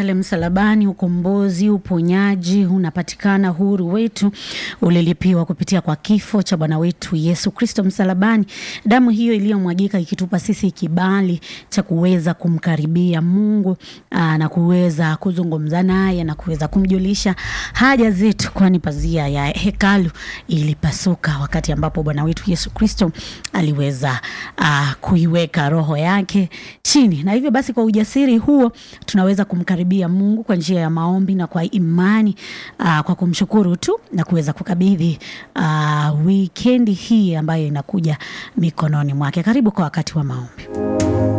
pale msalabani, ukombozi, uponyaji unapatikana, huru wetu ulilipiwa kupitia kwa kifo cha Bwana wetu Yesu Kristo msalabani, damu hiyo iliyomwagika ikitupa sisi kibali cha kuweza kumkaribia Mungu aa, na kuweza kuzungumza naye na kuweza kumjulisha haja zetu, kwani pazia ya hekalu ilipasuka wakati ambapo Bwana wetu Yesu Kristo aliweza aa, kuiweka roho yake chini, na hivyo basi kwa ujasiri huo tunaweza kumkaribia Mungu kwa njia ya maombi na kwa imani aa, kwa kumshukuru tu na kuweza kukabidhi aa, wikendi hii ambayo inakuja mikononi mwake. Karibu kwa wakati wa maombi.